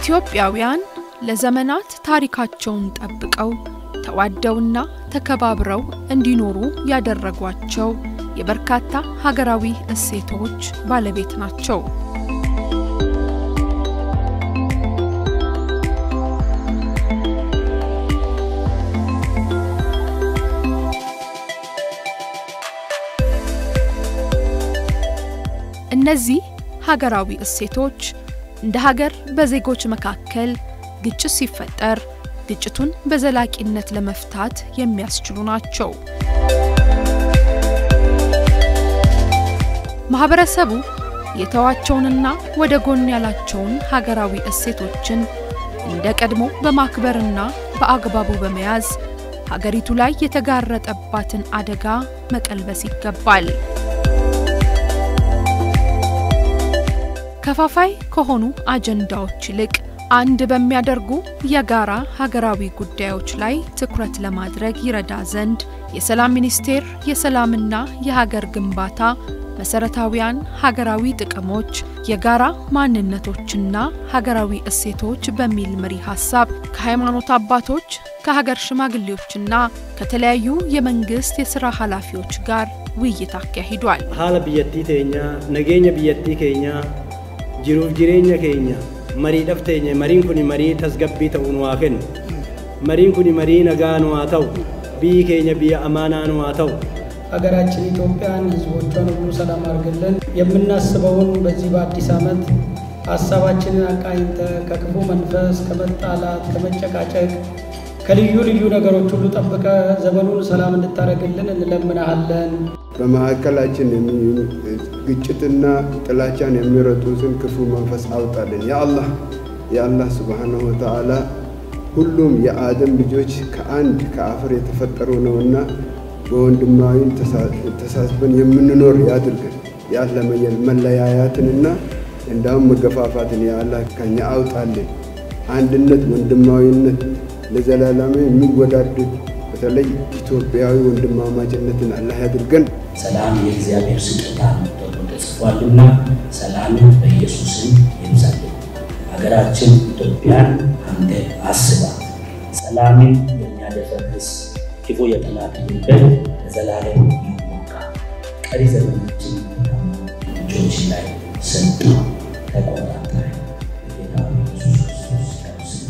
ኢትዮጵያውያን ለዘመናት ታሪካቸውን ጠብቀው ተዋደውና ተከባብረው እንዲኖሩ ያደረጓቸው የበርካታ ሀገራዊ እሴቶች ባለቤት ናቸው። እነዚህ ሀገራዊ እሴቶች እንደ ሀገር በዜጎች መካከል ግጭት ሲፈጠር ግጭቱን በዘላቂነት ለመፍታት የሚያስችሉ ናቸው። ማህበረሰቡ የተዋቸውንና ወደ ጎን ያላቸውን ሀገራዊ እሴቶችን እንደ ቀድሞ በማክበርና በአግባቡ በመያዝ ሀገሪቱ ላይ የተጋረጠባትን አደጋ መቀልበስ ይገባል። ከፋፋይ ከሆኑ አጀንዳዎች ይልቅ አንድ በሚያደርጉ የጋራ ሀገራዊ ጉዳዮች ላይ ትኩረት ለማድረግ ይረዳ ዘንድ የሰላም ሚኒስቴር የሰላምና የሀገር ግንባታ መሰረታዊያን ሀገራዊ ጥቅሞች፣ የጋራ ማንነቶችና ሀገራዊ እሴቶች በሚል መሪ ሀሳብ ከሃይማኖት አባቶች ከሀገር ሽማግሌዎችና ከተለያዩ የመንግስት የሥራ ኃላፊዎች ጋር ውይይት አካሂዷል። haala biyyattii teenya nageenya biyyattii keenya jiruuf jireenya keenya mariidhaaf teenya mariin kun marii tasgabbii ta'uu nu haa kennu mariin kun marii nagaa nu haa ta'u biyyi keenya biyya amaanaa nu haa ta'u ሀገራችን ኢትዮጵያን ሕዝቦቿን ሁሉ ሰላም አድርግልን። የምናስበውን በዚህ በአዲስ ዓመት ሀሳባችንን አቃኝተ ከክፉ መንፈስ፣ ከመጣላት፣ ከመጨቃጨቅ፣ ከልዩ ልዩ ነገሮች ሁሉ ጠብቀ ዘመኑን ሰላም እንድታደርግልን እንለምናሃለን። በማዕከላችን የሚ- ግጭትና ጥላቻን የሚረጡትን ክፉ መንፈስ አውጣልን። የአላህ የአላህ ስብሓነሁ ወተዓላ ሁሉም የአደም ልጆች ከአንድ ከአፈር የተፈጠሩ ነውና በወንድማዊን ተሳስበን የምንኖር ያድርገን። ያለ መለያያትንና እንዳውም መገፋፋትን የአላህ ከኛ አውጣልን። አንድነት፣ ወንድማዊነት ለዘላለም የሚወዳድ በተለይ ኢትዮጵያዊ ወንድማማችነትን አላህ ያድርገን። ሰላም የእግዚአብሔር ስጦታ ነው ተብሎ ተጽፏልና ሰላምን በኢየሱስም ይብዛልን። ሀገራችን ኢትዮጵያን አንተ አስባት። ሰላምን የሚያደፈርስ ክፉ የጠላት ድንበር ለዘላለም ይሞቃ። ቀሪ ዘመኖችን ልጆች ላይ ሰጡ ተቆጣጠረ። ጌታ ኢየሱስ ክርስቶስ ያውስን።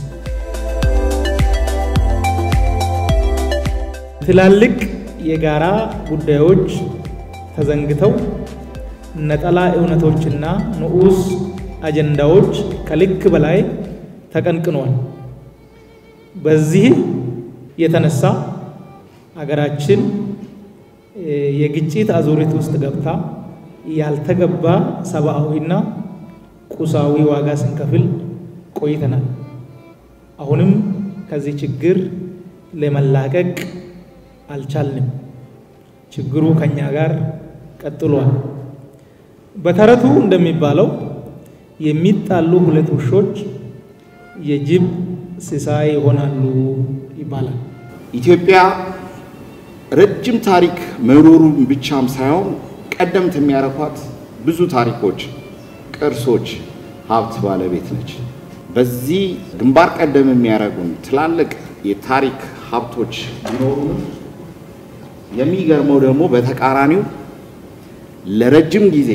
ትላልቅ የጋራ ጉዳዮች ተዘንግተው ነጠላ እውነቶችና ንዑስ አጀንዳዎች ከልክ በላይ ተቀንቅኗል። በዚህ የተነሳ አገራችን እ የግጭት አዙሪት ውስጥ ገብታ ያልተገባ ሰብአዊና ቁሳዊ ዋጋ ስንከፍል ቆይተናል። አሁንም ከዚህ ችግር ለመላቀቅ አልቻልንም። ችግሩ ከኛ ጋር ቀጥሏል። በተረቱ እንደሚባለው የሚጣሉ ሁለት ውሾች የጅብ ሲሳይ ይሆናሉ ይባላል። ኢትዮጵያ ረጅም ታሪክ መኖሩን ብቻም ሳይሆን ቀደምት የሚያረኳት ብዙ ታሪኮች፣ ቅርሶች፣ ሀብት ባለቤት ነች። በዚህ ግንባር ቀደም የሚያደርጉን ትላልቅ የታሪክ ሀብቶች ቢኖሩንም የሚገርመው ደግሞ በተቃራኒው ለረጅም ጊዜ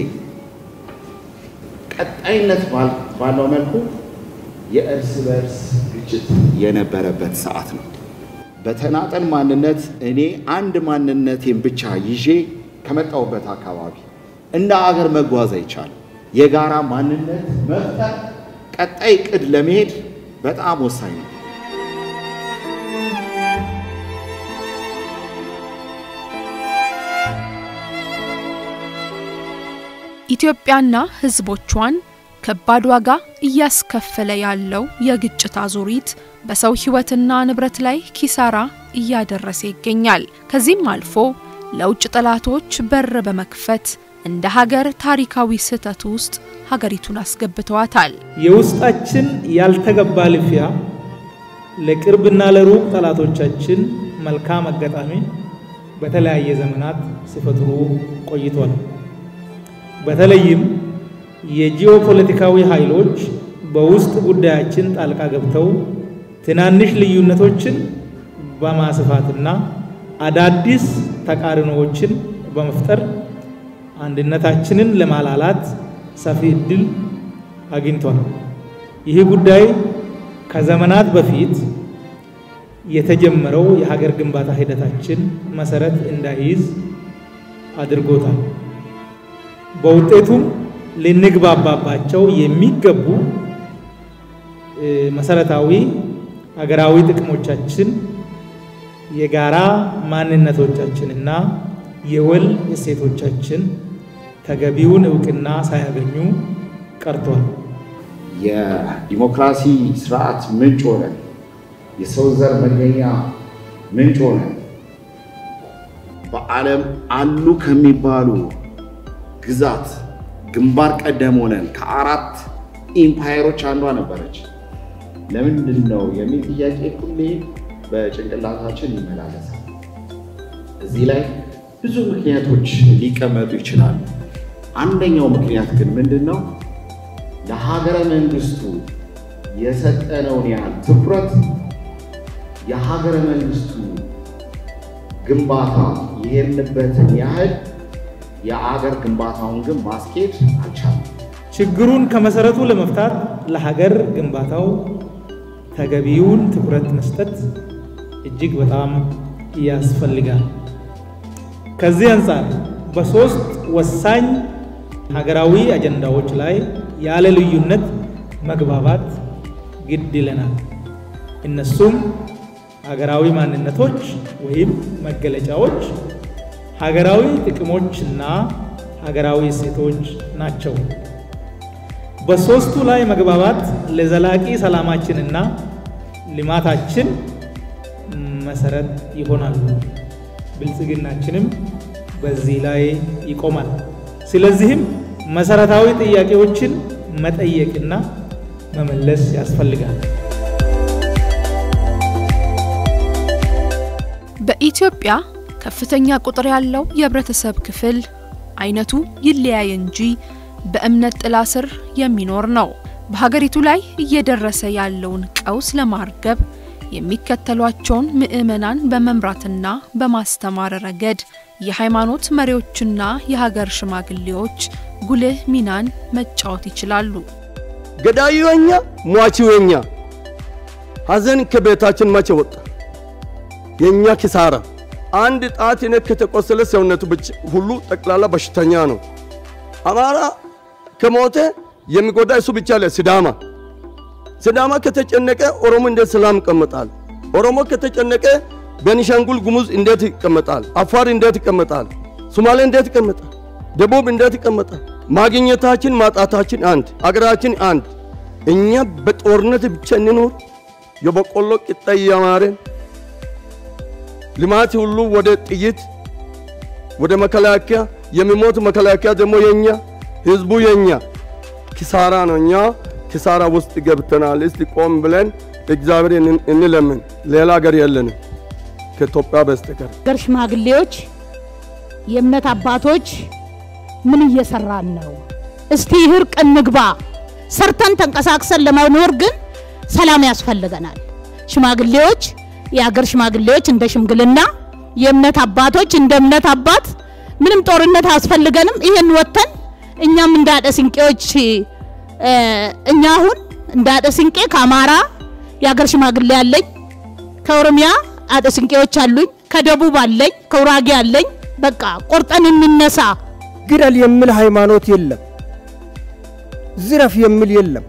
ቀጣይነት ባል- ባለው መልኩ የእርስ በእርስ ግጭት የነበረበት ሰዓት ነው። በተናጠል ማንነት እኔ አንድ ማንነቴን ብቻ ይዤ ከመጣሁበት አካባቢ እንደ አገር መጓዝ አይቻልም። የጋራ ማንነት መፍጠር ቀጣይ ቅድ ለመሄድ በጣም ወሳኝ ነው። ኢትዮጵያና ሕዝቦቿን ከባድ ዋጋ እያስከፈለ ያለው የግጭት አዙሪት በሰው ሕይወትና ንብረት ላይ ኪሳራ እያደረሰ ይገኛል። ከዚህም አልፎ ለውጭ ጠላቶች በር በመክፈት እንደ ሀገር ታሪካዊ ስህተት ውስጥ ሀገሪቱን አስገብተዋታል። የውስጣችን ያልተገባ ልፊያ ለቅርብና ለሩቅ ጠላቶቻችን መልካም አጋጣሚ በተለያየ ዘመናት ሲፈጥሩ ቆይቷል። በተለይም የጂኦፖለቲካዊ ኃይሎች በውስጥ ጉዳያችን ጣልቃ ገብተው ትናንሽ ልዩነቶችን በማስፋትና አዳዲስ ተቃርኖዎችን በመፍጠር አንድነታችንን ለማላላት ሰፊ እድል አግኝቷል። ይህ ጉዳይ ከዘመናት በፊት የተጀመረው የሀገር ግንባታ ሂደታችን መሰረት እንዳይይዝ አድርጎታል። በውጤቱም ልንግባባባቸው የሚገቡ መሰረታዊ ሀገራዊ ጥቅሞቻችን፣ የጋራ ማንነቶቻችንና የወል እሴቶቻችን ተገቢውን እውቅና ሳያገኙ ቀርቷል። የዲሞክራሲ ስርዓት ምንጭ ሆነን የሰው ዘር መገኛ ምንጭ ሆነን በዓለም አሉ ከሚባሉ ግዛት ግንባር ቀደም ሆነን ከአራት ኢምፓየሮች አንዷ ነበረች። ለምንድን ነው የሚል ጥያቄ ሁሌ በጭንቅላታችን ይመላለሳል። እዚህ ላይ ብዙ ምክንያቶች ሊቀመጡ ይችላሉ። አንደኛው ምክንያት ግን ምንድን ነው? ለሀገረ መንግስቱ የሰጠነውን ያህል ትኩረት የሀገረ መንግስቱ ግንባታ የሄድንበትን ያህል የአገር ግንባታውን ግን ማስኬድ አልቻለም። ችግሩን ከመሰረቱ ለመፍታት ለሀገር ግንባታው ተገቢውን ትኩረት መስጠት እጅግ በጣም ያስፈልጋል። ከዚህ አንጻር በሶስት ወሳኝ ሀገራዊ አጀንዳዎች ላይ ያለ ልዩነት መግባባት ግድ ይለናል። እነሱም ሀገራዊ ማንነቶች ወይም መገለጫዎች፣ ሀገራዊ ጥቅሞችና ሀገራዊ እሴቶች ናቸው። በሶስቱ ላይ መግባባት ለዘላቂ ሰላማችንና ልማታችን መሰረት ይሆናሉ። ብልጽግናችንም በዚህ ላይ ይቆማል። ስለዚህም መሰረታዊ ጥያቄዎችን መጠየቅና መመለስ ያስፈልጋል። በኢትዮጵያ ከፍተኛ ቁጥር ያለው የህብረተሰብ ክፍል አይነቱ ይለያይ እንጂ በእምነት ጥላ ስር የሚኖር ነው። በሀገሪቱ ላይ እየደረሰ ያለውን ቀውስ ለማርገብ የሚከተሏቸውን ምዕመናን በመምራትና በማስተማር ረገድ የሃይማኖት መሪዎችና የሀገር ሽማግሌዎች ጉልህ ሚናን መጫወት ይችላሉ። ገዳዩ የኛ፣ ሟቺው የኛ። ሀዘን ከቤታችን መቼ ወጣ? የእኛ ኪሳራ። አንድ ጣት የነክ ከተቆሰለ ሰውነቱ ሁሉ ጠቅላላ በሽተኛ ነው። አማራ ከሞተ የሚጎዳ እሱ ብቻ አለ። ሲዳማ ሲዳማ ከተጨነቀ ኦሮሞ እንዴት ሰላም ይቀመጣል? ኦሮሞ ከተጨነቀ ቤኒሻንጉል ጉሙዝ እንዴት ይቀመጣል? አፋር እንዴት ይቀመጣል? ሶማሌ እንዴት ይቀመጣል? ደቡብ እንዴት ይቀመጣል? ማግኘታችን ማጣታችን አንድ፣ አገራችን አንድ። እኛ በጦርነት ብቻ እንኖር፣ የበቆሎ ቂጣ እያማረን ልማት ሁሉ ወደ ጥይት ወደ መከላከያ የሚሞት መከላከያ ደግሞ የኛ ህዝቡ የኛ ኪሳራ ነው። እኛ ኪሳራ ውስጥ ገብተናል። እስቲ ቆም ብለን እግዚአብሔር እንለምን። ሌላ ሀገር የለንም ከኢትዮጵያ በስተቀር። ሀገር ሽማግሌዎች፣ የእምነት አባቶች ምን እየሰራን ነው? እስቲ እርቅ እንግባ። ሰርተን ተንቀሳቅሰን ለመኖር ግን ሰላም ያስፈልገናል። ሽማግሌዎች የሀገር ሽማግሌዎች እንደ ሽምግልና፣ የእምነት አባቶች እንደ እምነት አባት ምንም ጦርነት አያስፈልገንም። ይሄን ወጥተን እኛም እንደ አደ ስንቄዎች እኛ አሁን እንደ አደ ስንቄ ከአማራ የሀገር ሽማግሌ አለኝ፣ ከኦሮሚያ አደ ስንቄዎች አሉኝ፣ ከደቡብ አለኝ፣ ከውራጌ አለኝ። በቃ ቆርጠን እንነሳ። ግደል የሚል ሃይማኖት የለም። ዝረፍ የሚል የለም።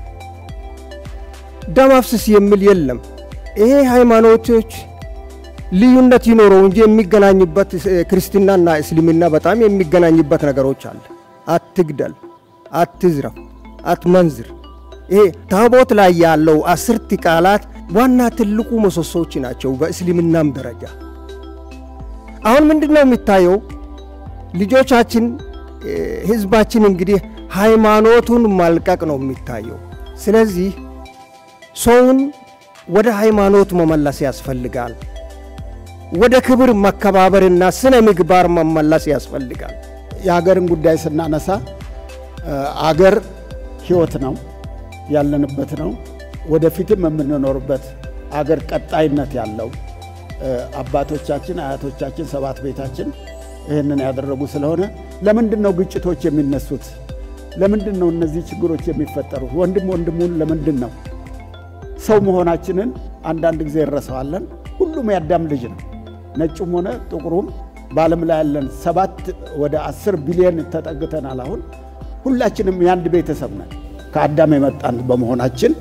ደም አፍስስ የሚል የለም። ይሄ ሃይማኖቶች ልዩነት ይኖረው እንጂ የሚገናኝበት ክርስትናና እስልምና በጣም የሚገናኝበት ነገሮች አለ። አትግደል፣ አትዝረፍ፣ አትመንዝር። ይሄ ታቦት ላይ ያለው አስርት ቃላት ዋና ትልቁ ምሰሶች ናቸው በእስልምናም ደረጃ። አሁን ምንድን ነው የሚታየው? ልጆቻችን ህዝባችን እንግዲህ ሃይማኖቱን ማልቀቅ ነው የሚታየው። ስለዚህ ሰውን ወደ ሃይማኖት መመለስ ያስፈልጋል። ወደ ክብር መከባበርና ስነ ምግባር መመለስ ያስፈልጋል። የሀገርን ጉዳይ ስናነሳ አገር ህይወት ነው። ያለንበት ነው። ወደፊትም የምንኖርበት አገር ቀጣይነት ያለው አባቶቻችን አያቶቻችን ሰባት ቤታችን ይህንን ያደረጉ ስለሆነ ለምንድን ነው ግጭቶች የሚነሱት? ለምንድን ነው እነዚህ ችግሮች የሚፈጠሩት? ወንድም ወንድሙን ለምንድን ነው? ሰው መሆናችንን አንዳንድ ጊዜ እንረሳዋለን። ሁሉም የአዳም ልጅ ነው፣ ነጩም ሆነ ጥቁሩም በዓለም ላይ ያለን ሰባት ወደ አስር ቢሊዮን ተጠግተናል። አሁን ሁላችንም የአንድ ቤተሰብ ነን ከአዳም የመጣን በመሆናችን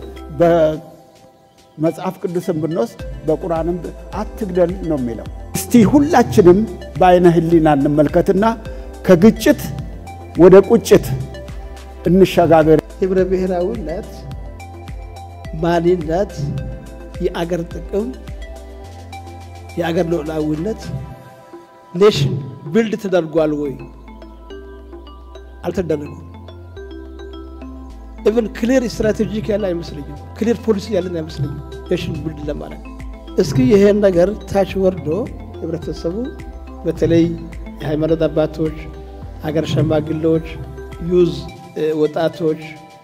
በመጽሐፍ ቅዱስን ብንወስድ በቁርአንም አትግደል ነው የሚለው። እስቲ ሁላችንም በአይነ ህሊና እንመልከትና ከግጭት ወደ ቁጭት እንሸጋገር። ህብረ ብሔራዊነት፣ ማንነት፣ የአገር ጥቅም፣ የአገር ሉዓላዊነት ኔሽን ቢልድ ተደርጓል ወይ? አልተደረገም። ኢቨን ክሊር ስትራቴጂክ ያለ አይመስለኝም። ክሊር ፖሊሲ ያለን አይመስለኝም ኔሽን ቢልድ ለማለት። እስኪ ይሄን ነገር ታች ወርዶ ህብረተሰቡ በተለይ የሃይማኖት አባቶች፣ ሀገር ሸማግሌዎች፣ ዩዝ ወጣቶች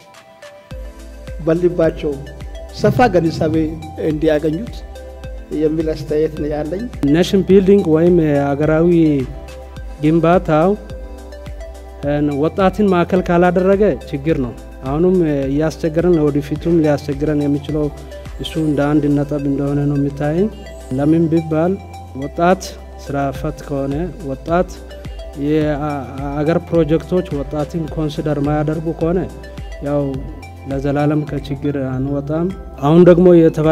በልባቸው ሰፋ ግንዛቤ እንዲያገኙት የሚል አስተያየት ነው ያለኝ። ኔሽን ቢልዲንግ ወይም ሀገራዊ ግንባታው ወጣትን ማዕከል ካላደረገ ችግር ነው። አሁንም እያስቸገረን ወደፊቱም ሊያስቸግረን የሚችለው እሱ እንደ አንድ ነጥብ እንደሆነ ነው የሚታየኝ። ለምን ቢባል ወጣት ስራ ፈት ከሆነ ወጣት የአገር ፕሮጀክቶች ወጣትን ኮንሲደር ማያደርጉ ከሆነ ያው ለዘላለም ከችግር አንወጣም። አሁን ደግሞ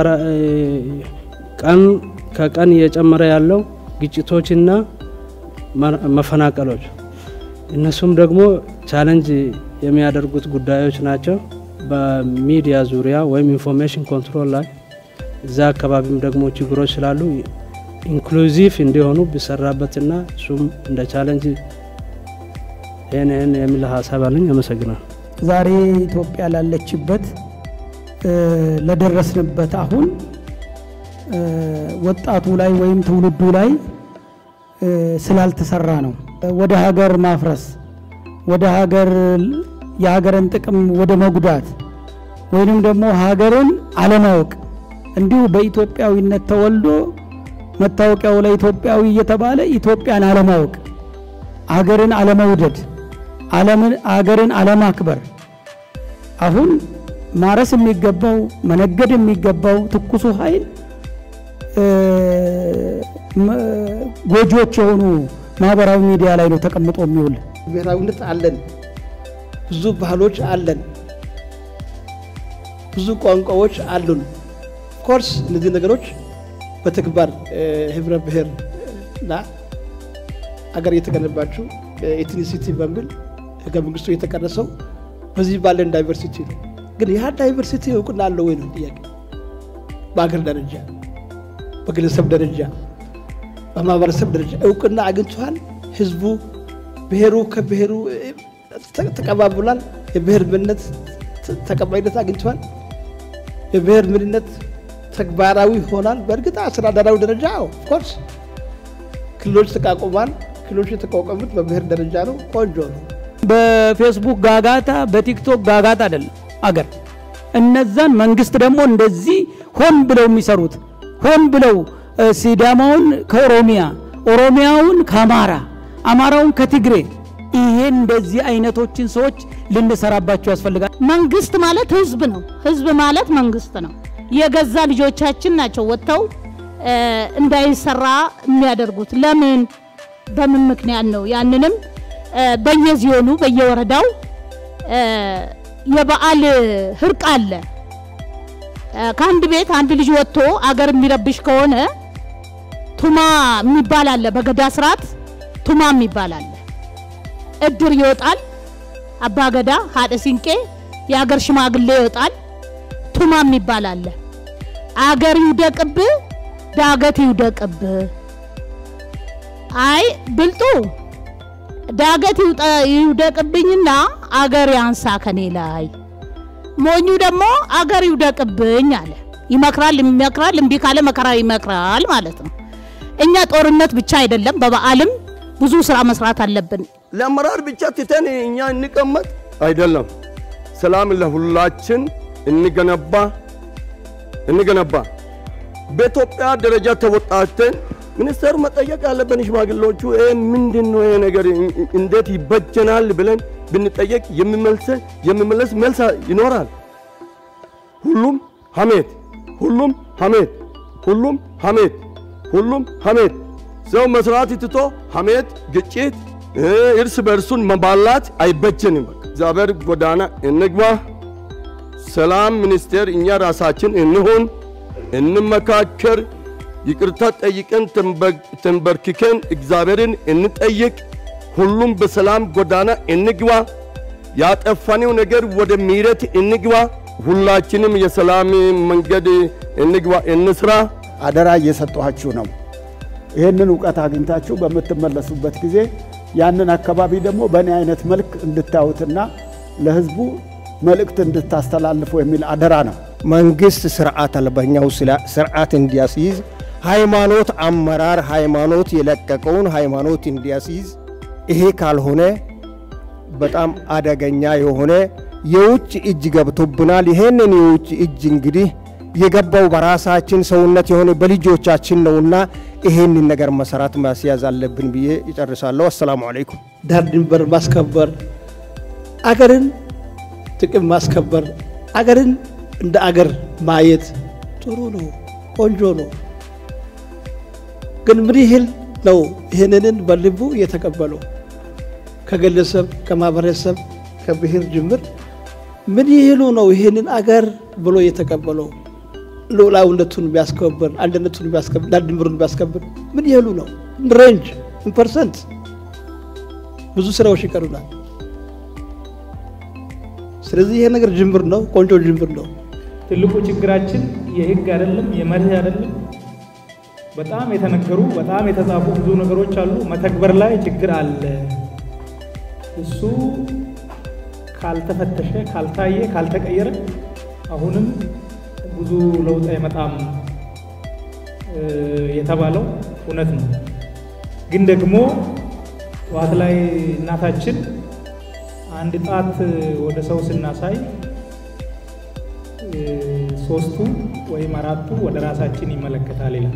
ቀን ከቀን እየጨመረ ያለው ግጭቶችና መፈናቀሎች እነሱም ደግሞ ቻለንጅ የሚያደርጉት ጉዳዮች ናቸው። በሚዲያ ዙሪያ ወይም ኢንፎርሜሽን ኮንትሮል ላይ እዛ አካባቢም ደግሞ ችግሮች ስላሉ ኢንክሉዚቭ እንዲሆኑ ቢሰራበትና እሱም እንደ ቻለንጅ ይህን ይህን የሚል ሀሳብ አለኝ። አመሰግናል። ዛሬ ኢትዮጵያ ላለችበት ለደረስንበት አሁን ወጣቱ ላይ ወይም ትውልዱ ላይ ስላልተሰራ ነው። ወደ ሀገር ማፍረስ፣ ወደ ሀገር የሀገርን ጥቅም ወደ መጉዳት ወይንም ደግሞ ሀገርን አለማወቅ እንዲሁ በኢትዮጵያዊነት ተወልዶ መታወቂያው ላይ ኢትዮጵያዊ እየተባለ ኢትዮጵያን አለማወቅ፣ ሀገርን አለመውደድ፣ ሀገርን አለማክበር አሁን ማረስ የሚገባው መነገድ የሚገባው ትኩሱ ኃይል ጎጂዎች የሆኑ ማህበራዊ ሚዲያ ላይ ነው ተቀምጦ የሚውል። ብሔራዊነት አለን፣ ብዙ ባህሎች አለን፣ ብዙ ቋንቋዎች አሉን። ኮርስ እነዚህ ነገሮች በተግባር ህብረ ብሔር እና አገር እየተገነባችው ኤትኒሲቲ በሚል ህገ መንግስቱ የተቀረሰው በዚህ ባለን ዳይቨርሲቲ ነው። ግን ያ ዳይቨርሲቲ እውቅና አለው ወይ ነው ጥያቄ። በአገር ደረጃ፣ በግለሰብ ደረጃ፣ በማህበረሰብ ደረጃ እውቅና አግኝቷል። ህዝቡ ብሔሩ ከብሔሩ ተቀባብሏል። የብሔር ምንነት ተቀባይነት አግኝቷል። የብሔር ምንነት ተግባራዊ ሆናል። በእርግጥ አስተዳደራዊ ደረጃ ኦፍኮርስ ክልሎች ተቋቁሟል። ክልሎች የተቋቋሙት በብሔር ደረጃ ነው። ቆንጆ ነው። በፌስቡክ ጋጋታ፣ በቲክቶክ ጋጋታ አይደለም አገር። እነዛን መንግስት ደግሞ እንደዚህ ሆን ብለው የሚሰሩት ሆን ብለው ሲዳማውን ከኦሮሚያ፣ ኦሮሚያውን ከአማራ፣ አማራውን ከትግሬ ይሄ እንደዚህ አይነቶችን ሰዎች ልንሰራባቸው ያስፈልጋል። መንግስት ማለት ህዝብ ነው። ህዝብ ማለት መንግስት ነው። የገዛ ልጆቻችን ናቸው ወጥተው እንዳይሰራ የሚያደርጉት። ለምን በምን ምክንያት ነው? ያንንም በየዚዮኑ በየወረዳው የበዓል ህርቅ አለ። ከአንድ ቤት አንድ ልጅ ወጥቶ አገር የሚረብሽ ከሆነ ቱማ የሚባል አለ። በገዳ ስርዓት ቱማ የሚባል አለ። እድር ይወጣል። አባገዳ ሀደ ሲንቄ የአገር ሽማግሌ ይወጣል። ቱማ የሚባል አለ። አገር ይውደቅብ፣ ዳገት ይውደቅብ። አይ ብልጡ ዳገት ይውደቅብኝና አገር ያንሳ ከኔ ላይ፣ ሞኙ ደግሞ አገር ይውደቅብኝ አለ። ይመክራል፣ ይመክራል፣ እምቢ ካለ መከራ ይመክራል ማለት ነው። እኛ ጦርነት ብቻ አይደለም፣ በበዓልም ብዙ ስራ መስራት አለብን። ለአመራር ብቻ ትተን እኛ እንቀመጥ አይደለም። ሰላም ለሁላችን እንገነባ እንገነባ። በኢትዮጵያ ደረጃ ተወጣተን ሚኒስቴሩ መጠየቅ ያለብን ሽማግሌዎቹ ይሄ ምንድን ነው ይሄ ነገር እንዴት ይበጀናል ብለን ብንጠየቅ የሚመለስ መልስ ይኖራል። ሁሉም ሐሜት፣ ሁሉም ሐሜት፣ ሁሉም ሐሜት፣ ሁሉም ሐሜት። ሰው መስራት ትቶ ሐሜት፣ ግጭት፣ እርስ በእርሱን መባላት አይበጀንም። እግዚአብሔር ጎዳና እንግባ። ሰላም ሚኒስቴር እኛ ራሳችን እንሁን፣ እንመካከር፣ ይቅርታ ጠይቀን ተንበርክከን እግዚአብሔርን እንጠይቅ። ሁሉም በሰላም ጎዳና እንግባ። ያጠፋነው ነገር ወደ ምሕረት እንግባ። ሁላችንም የሰላም መንገድ እንግባ፣ እንስራ። አደራ እየሰጠኋችሁ ነው። ይህንን እውቀት አግኝታችሁ በምትመለሱበት ጊዜ ያንን አካባቢ ደግሞ በእኔ አይነት መልክ እንድታዩትና ለሕዝቡ መልእክት እንድታስተላልፉ የሚል አደራ ነው። መንግስት ስርዓት አልበኛው ስርዓት እንዲያስይዝ ሃይማኖት አመራር ሃይማኖት የለቀቀውን ሃይማኖት እንዲያስይዝ ይሄ ካልሆነ በጣም አደገኛ የሆነ የውጭ እጅ ገብቶብናል። ይሄንን የውጭ እጅ እንግዲህ የገባው በራሳችን ሰውነት የሆነ በልጆቻችን ነውና ይሄንን ነገር መሰራት ማስያዝ አለብን ብዬ ይጨርሳለሁ። አሰላሙ አለይኩም። ዳር ድንበር ማስከበር፣ አገርን ጥቅም ማስከበር፣ አገርን እንደ አገር ማየት ጥሩ ነው፣ ቆንጆ ነው። ግን ምን ያህል ነው ይህንን በልቡ የተቀበለው? ከግለሰብ ከማህበረሰብ ከብሔር ጅምር ምን ያህሉ ነው ይህንን አገር ብሎ የተቀበለው? ሉዓላዊነቱን ቢያስከብር አንድነቱን ቢያስከብር ዳር ድንበሩን ቢያስከብር ምን ያህሉ ነው? ሬንጅ ፐርሰንት ብዙ ስራዎች ይቀሩናል። ስለዚህ ይሄ ነገር ጅምር ነው፣ ቆንጆ ጅምር ነው። ትልቁ ችግራችን የህግ አይደለም፣ የመርህ አይደለም። በጣም የተነገሩ በጣም የተጻፉ ብዙ ነገሮች አሉ። መተግበር ላይ ችግር አለ። እሱ ካልተፈተሸ፣ ካልታየ፣ ካልተቀየረ አሁንም ብዙ ለውጥ አይመጣም የተባለው እውነት ነው። ግን ደግሞ ጠዋት ላይ እናታችን አንድ ጣት ወደ ሰው ስናሳይ ሶስቱ ወይም አራቱ ወደ ራሳችን ይመለከታል ይላል።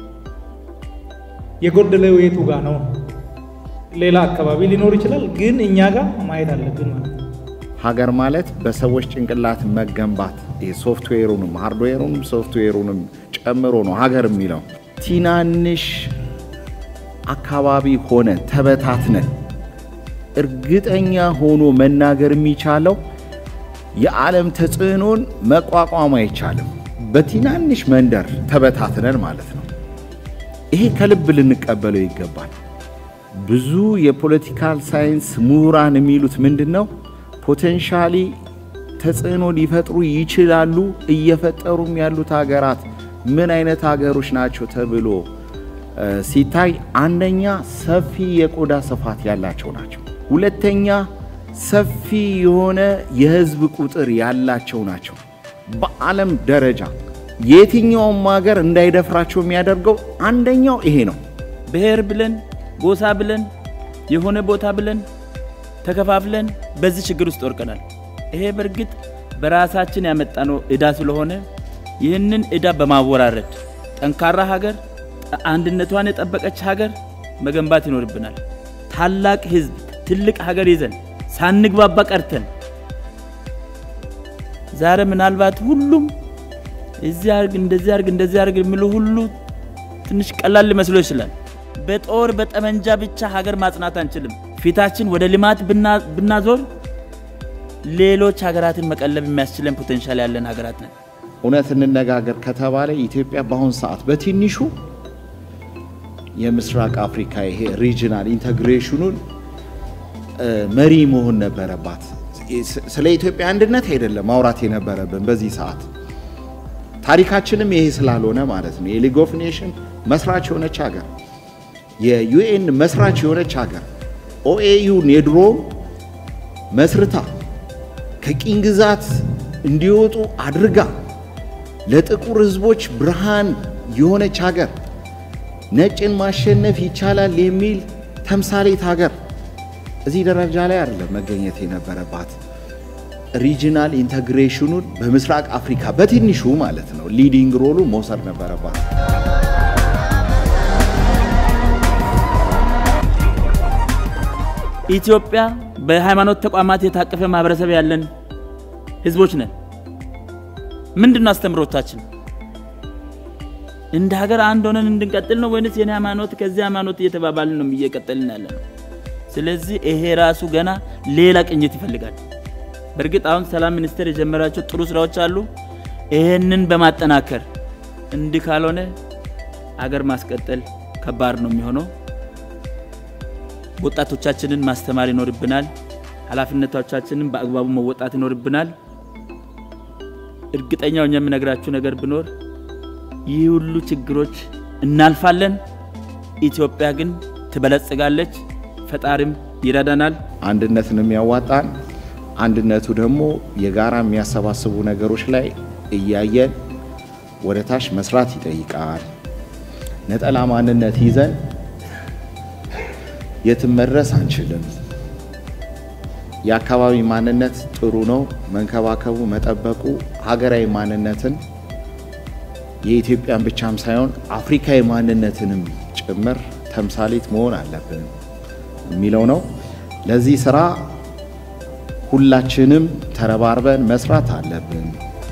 የጎደለው የቱ ጋር ነው? ሌላ አካባቢ ሊኖር ይችላል፣ ግን እኛ ጋር ማየት አለብን ማለት ነው። ሀገር ማለት በሰዎች ጭንቅላት መገንባት ሶፍትዌሩንም ሃርድዌሩንም ሶፍትዌሩንም ጨምሮ ነው ሀገር የሚለው። ትናንሽ አካባቢ ሆነ ተበታትነን እርግጠኛ ሆኖ መናገር የሚቻለው የዓለም ተጽዕኖን መቋቋም አይቻልም። በትናንሽ መንደር ተበታትነን ማለት ነው። ይሄ ከልብ ልንቀበለው ይገባል። ብዙ የፖለቲካል ሳይንስ ምሁራን የሚሉት ምንድን ነው? ፖቴንሻሊ ተጽዕኖ ሊፈጥሩ ይችላሉ። እየፈጠሩም ያሉት ሀገራት ምን አይነት ሀገሮች ናቸው ተብሎ ሲታይ አንደኛ ሰፊ የቆዳ ስፋት ያላቸው ናቸው። ሁለተኛ ሰፊ የሆነ የህዝብ ቁጥር ያላቸው ናቸው። በዓለም ደረጃ የትኛውም ሀገር እንዳይደፍራቸው የሚያደርገው አንደኛው ይሄ ነው። ብሔር ብለን ጎሳ ብለን የሆነ ቦታ ብለን ተከፋፍለን በዚህ ችግር ውስጥ ወርቀናል። ይሄ በእርግጥ በራሳችን ያመጣነው ዕዳ ስለሆነ ይህንን ዕዳ በማወራረድ ጠንካራ ሀገር፣ አንድነቷን የጠበቀች ሀገር መገንባት ይኖርብናል። ታላቅ ህዝብ፣ ትልቅ ሀገር ይዘን ሳንግባባ ቀርተን ዛሬ ምናልባት ሁሉም እዚህ አርግ እንደዚህ አርግ እንደዚህ አርግ የሚሉ ሁሉ ትንሽ ቀላል ሊመስሎ ይችላል። በጦር በጠመንጃ ብቻ ሀገር ማጽናት አንችልም። ፊታችን ወደ ልማት ብናዞር ሌሎች ሀገራትን መቀለብ የሚያስችለን ፖቴንሻል ያለን ሀገራት ነን። እውነት እንነጋገር ከተባለ ኢትዮጵያ በአሁኑ ሰዓት በትንሹ የምስራቅ አፍሪካ ይሄ ሪጅናል ኢንተግሬሽኑን መሪ መሆን ነበረባት። ስለ ኢትዮጵያ አንድነት አይደለም ማውራት የነበረብን በዚህ ሰዓት ታሪካችንም ይሄ ስላልሆነ ማለት ነው። የሊግ ኦፍ ኔሽን መስራች የሆነች ሀገር፣ የዩኤን መስራች የሆነች ሀገር፣ ኦኤዩን የድሮ መስርታ ከቂኝ ግዛት እንዲወጡ አድርጋ ለጥቁር ሕዝቦች ብርሃን የሆነች ሀገር፣ ነጭን ማሸነፍ ይቻላል የሚል ተምሳሌት ሀገር እዚህ ደረጃ ላይ አይደለም መገኘት የነበረባት። ሪጂናል ኢንተግሬሽኑን በምስራቅ አፍሪካ በትንሹ ማለት ነው ሊዲንግ ሮሉ መውሰድ ነበረባት። ኢትዮጵያ በሃይማኖት ተቋማት የታቀፈ ማህበረሰብ ያለን ህዝቦች ነን። ምንድን ነው አስተምሮታችን? እንደ ሀገር አንድ ሆነን እንድንቀጥል ነው ወይንስ የኔ ሃይማኖት ከዚህ ሃይማኖት እየተባባልን ነው እየቀጠልን ያለ ነው? ስለዚህ ይሄ ራሱ ገና ሌላ ቅኝት ይፈልጋል። በእርግጥ አሁን ሰላም ሚኒስቴር የጀመራቸው ጥሩ ስራዎች አሉ። ይሄንን በማጠናከር እንዲህ ካልሆነ አገር ማስቀጠል ከባድ ነው የሚሆነው። ወጣቶቻችንን ማስተማር ይኖርብናል። ኃላፊነቶቻችንን በአግባቡ መወጣት ይኖርብናል። እርግጠኛው እኛ የምነግራችሁ ነገር ቢኖር ይህ ሁሉ ችግሮች እናልፋለን። ኢትዮጵያ ግን ትበለጽጋለች። ፈጣሪም ይረዳናል። አንድነትን የሚያዋጣን አንድነቱ ደግሞ የጋራ የሚያሰባስቡ ነገሮች ላይ እያየን ወደ ታች መስራት ይጠይቃል። ነጠላ ማንነት ይዘን የትም መድረስ አንችልም። የአካባቢ ማንነት ጥሩ ነው፣ መንከባከቡ፣ መጠበቁ ሀገራዊ ማንነትን የኢትዮጵያን ብቻም ሳይሆን አፍሪካዊ ማንነትንም ጭምር ተምሳሌት መሆን አለብን የሚለው ነው። ለዚህ ስራ ሁላችንም ተረባርበን መስራት አለብን።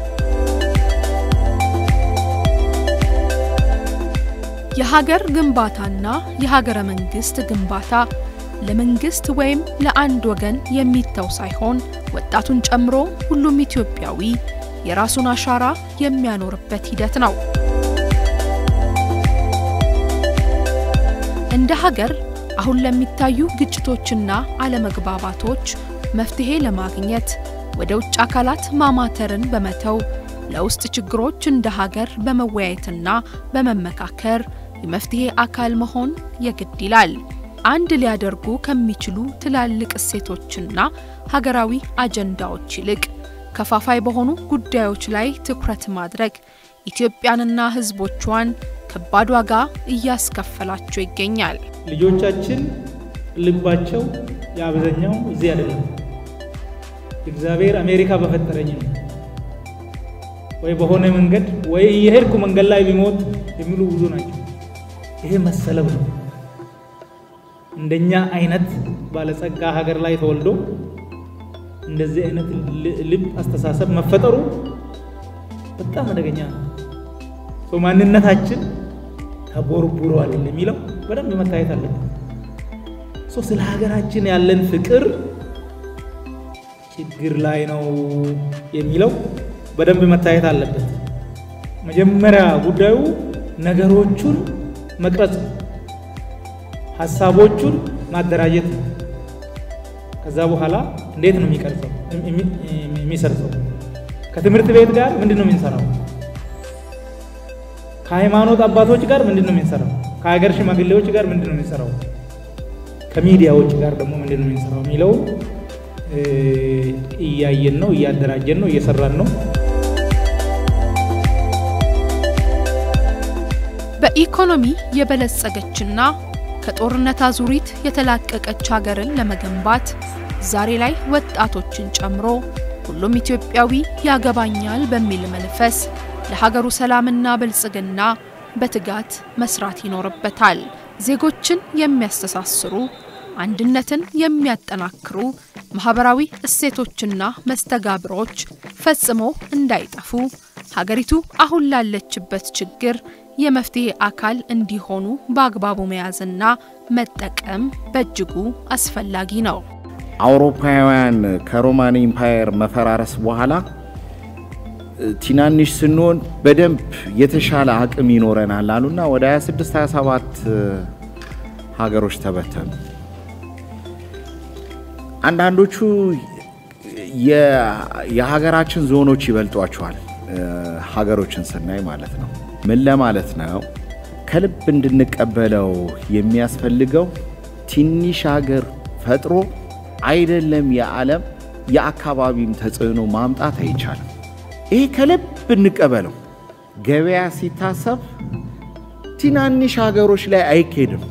የሀገር ግንባታና የሀገረ መንግስት ግንባታ ለመንግስት ወይም ለአንድ ወገን የሚተው ሳይሆን ወጣቱን ጨምሮ ሁሉም ኢትዮጵያዊ የራሱን አሻራ የሚያኖርበት ሂደት ነው። እንደ ሀገር አሁን ለሚታዩ ግጭቶችና አለመግባባቶች መፍትሄ ለማግኘት ወደ ውጭ አካላት ማማተርን በመተው ለውስጥ ችግሮች እንደ ሀገር በመወያየትና በመመካከር የመፍትሄ አካል መሆን የግድ ይላል። አንድ ሊያደርጉ ከሚችሉ ትላልቅ እሴቶችና ሀገራዊ አጀንዳዎች ይልቅ ከፋፋይ በሆኑ ጉዳዮች ላይ ትኩረት ማድረግ ኢትዮጵያንና ሕዝቦቿን ከባድ ዋጋ እያስከፈላቸው ይገኛል። ልጆቻችን ልባቸው የአብዛኛው እዚህ አይደለም። እግዚአብሔር አሜሪካ በፈጠረኝ ነው ወይ በሆነ መንገድ ወይ የሄድኩ መንገድ ላይ ቢሞት የሚሉ ብዙ ናቸው። ይሄ መሰለብ ነው። እንደኛ አይነት ባለጸጋ ሀገር ላይ ተወልዶ እንደዚህ አይነት ልብ አስተሳሰብ መፈጠሩ በጣም አደገኛ ነው። ማንነታችን ተቦርቡሯል የሚለው በደንብ መታየት አለበት። ስለ ሀገራችን ያለን ፍቅር ችግር ላይ ነው የሚለው በደንብ መታየት አለበት። መጀመሪያ ጉዳዩ ነገሮቹን መቅረጽ፣ ሀሳቦቹን ማደራጀት ነው። ከዛ በኋላ እንዴት ነው የሚቀርጸው የሚሰርጸው? ከትምህርት ቤት ጋር ምንድን ነው የምንሰራው? ከሃይማኖት አባቶች ጋር ምንድን ነው የምንሰራው? ከሀገር ሽማግሌዎች ጋር ምንድን ነው የምንሰራው? ከሚዲያዎች ጋር ደግሞ ምንድን ነው የምንሰራው የሚለው እያየን ነው፣ እያደራጀን ነው፣ እየሰራን ነው። በኢኮኖሚ የበለጸገችና ከጦርነት አዙሪት የተላቀቀች ሀገርን ለመገንባት ዛሬ ላይ ወጣቶችን ጨምሮ ሁሉም ኢትዮጵያዊ ያገባኛል በሚል መንፈስ ለሀገሩ ሰላምና ብልጽግና በትጋት መስራት ይኖርበታል። ዜጎችን የሚያስተሳስሩ አንድነትን የሚያጠናክሩ ማህበራዊ እሴቶችና መስተጋብሮች ፈጽሞ እንዳይጠፉ ሀገሪቱ አሁን ላለችበት ችግር የመፍትሄ አካል እንዲሆኑ በአግባቡ መያዝና መጠቀም በእጅጉ አስፈላጊ ነው። አውሮፓውያን ከሮማን ኢምፓየር መፈራረስ በኋላ ትናንሽ ስንሆን በደንብ የተሻለ አቅም ይኖረናል አሉና ወደ 26 27 ሀገሮች ተበተኑ። አንዳንዶቹ የሀገራችን ዞኖች ይበልጧቸዋል፣ ሀገሮችን ስናይ ማለት ነው። ምን ለማለት ነው? ከልብ እንድንቀበለው የሚያስፈልገው ትንሽ ሀገር ፈጥሮ አይደለም የዓለም የአካባቢም ተጽዕኖ ማምጣት አይቻልም። ይህ ከልብ እንቀበለው። ገበያ ሲታሰብ ትናንሽ ሀገሮች ላይ አይኬድም።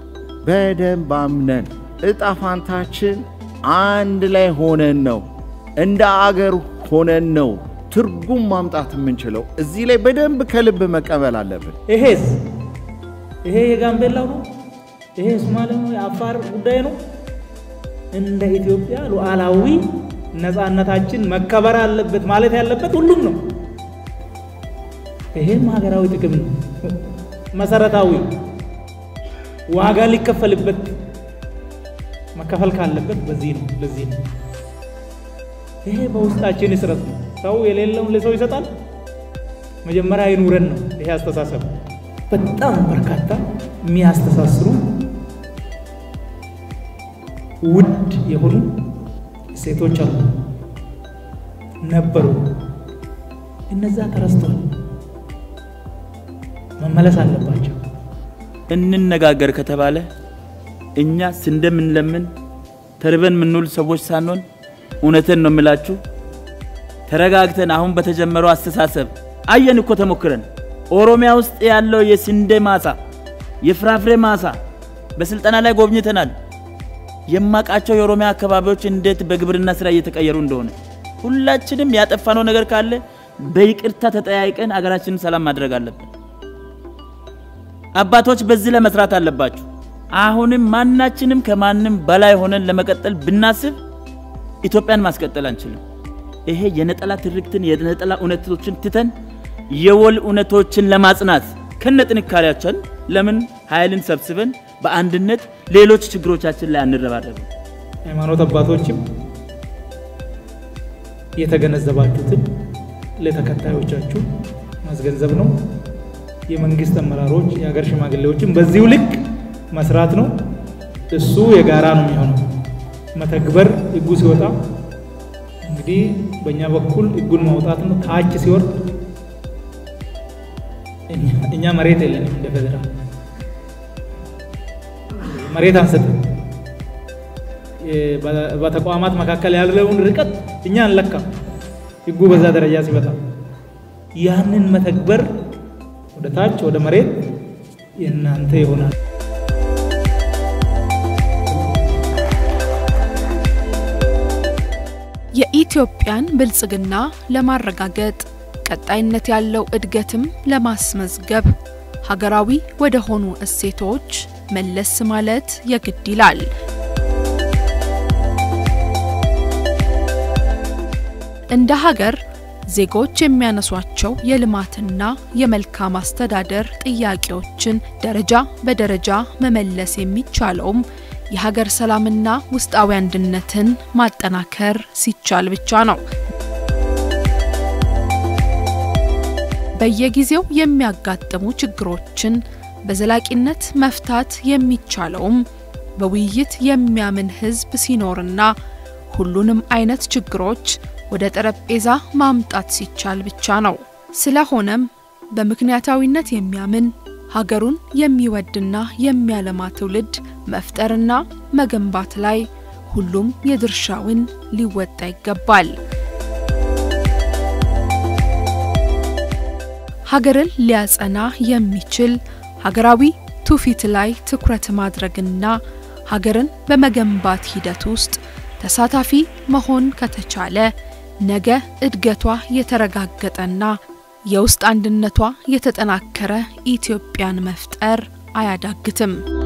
በደንብ አምነን እጣ ፋንታችን አንድ ላይ ሆነን ነው እንደ አገር ሆነን ነው ትርጉም ማምጣት የምንችለው። እዚህ ላይ በደንብ ከልብ መቀበል አለብን። ይሄስ ይሄ የጋምቤላው ነው፣ ይሄ የሶማሌ ነው፣ የአፋር ጉዳይ ነው። እንደ ኢትዮጵያ ሉዓላዊ ነፃነታችን መከበር አለበት ማለት ያለበት ሁሉም ነው። ይሄም ሀገራዊ ጥቅም ነው፣ መሰረታዊ ዋጋ ሊከፈልበት መከፈል ካለበት በዚህ ነው። ለዚህ ነው ይሄ በውስጣችን ይስረት ነው። ሰው የሌለውን ለሰው ይሰጣል። መጀመሪያ ይኑረን ነው ይሄ አስተሳሰብ። በጣም በርካታ የሚያስተሳስሩ ውድ የሆኑ ሴቶች አሉ ነበሩ። እነዛ ተረስተዋል፣ መመለስ አለባቸው። እንነጋገር ከተባለ እኛ እንደምንለምን ተርበን የምንውል ሰዎች ሳንሆን እውነትን ነው የምላችሁ ተረጋግተን አሁን በተጀመረው አስተሳሰብ አየን እኮ ተሞክረን ኦሮሚያ ውስጥ ያለው የስንዴ ማሳ፣ የፍራፍሬ ማሳ በስልጠና ላይ ጎብኝተናል። የማቃቸው የኦሮሚያ አካባቢዎች እንዴት በግብርና ስራ እየተቀየሩ እንደሆነ ሁላችንም ያጠፋነው ነገር ካለ በይቅርታ ተጠያይቀን አገራችንን ሰላም ማድረግ አለብን። አባቶች በዚህ ለመስራት አለባችሁ። አሁንም ማናችንም ከማንም በላይ ሆነን ለመቀጠል ብናስብ ኢትዮጵያን ማስቀጠል አንችልም። ይሄ የነጠላ ትርክትን የነጠላ እውነቶችን ትተን የወል እውነቶችን ለማጽናት ከነ ጥንካሬያችን ለምን ኃይልን ሰብስበን በአንድነት ሌሎች ችግሮቻችን ላይ አንረባረብም? ሃይማኖት አባቶችም የተገነዘባችሁትን ለተከታዮቻችሁ ማስገንዘብ ነው። የመንግስት አመራሮች፣ የሀገር ሽማግሌዎችም በዚሁ ልክ መስራት ነው። እሱ የጋራ ነው የሚሆነው። መተግበር ህጉ ሲወጣ እንግዲህ በእኛ በኩል ህጉን ማውጣት ነው። ታች ሲወርድ እኛ መሬት የለንም እንደ ፌዴራል መሬት አንሰጥም። በተቋማት መካከል ያለውን ርቀት እኛ አንለካም። ህጉ በዛ ደረጃ ሲመጣ ያንን መተግበር ወደ ታች ወደ መሬት የእናንተ ይሆናል። የኢትዮጵያን ብልጽግና ለማረጋገጥ ቀጣይነት ያለው እድገትም ለማስመዝገብ ሀገራዊ ወደ ሆኑ እሴቶች መለስ ማለት የግድ ይላል። እንደ ሀገር ዜጎች የሚያነሷቸው የልማትና የመልካም አስተዳደር ጥያቄዎችን ደረጃ በደረጃ መመለስ የሚቻለውም የሀገር ሰላምና ውስጣዊ አንድነትን ማጠናከር ሲቻል ብቻ ነው። በየጊዜው የሚያጋጥሙ ችግሮችን በዘላቂነት መፍታት የሚቻለውም በውይይት የሚያምን ሕዝብ ሲኖርና ሁሉንም አይነት ችግሮች ወደ ጠረጴዛ ማምጣት ሲቻል ብቻ ነው። ስለሆነም በምክንያታዊነት የሚያምን ሀገሩን የሚወድና የሚያለማ ትውልድ መፍጠርና መገንባት ላይ ሁሉም የድርሻውን ሊወጣ ይገባል። ሀገርን ሊያጸና የሚችል ሀገራዊ ትውፊት ላይ ትኩረት ማድረግና ሀገርን በመገንባት ሂደት ውስጥ ተሳታፊ መሆን ከተቻለ ነገ እድገቷ የተረጋገጠና የውስጥ አንድነቷ የተጠናከረ ኢትዮጵያን መፍጠር አያዳግትም።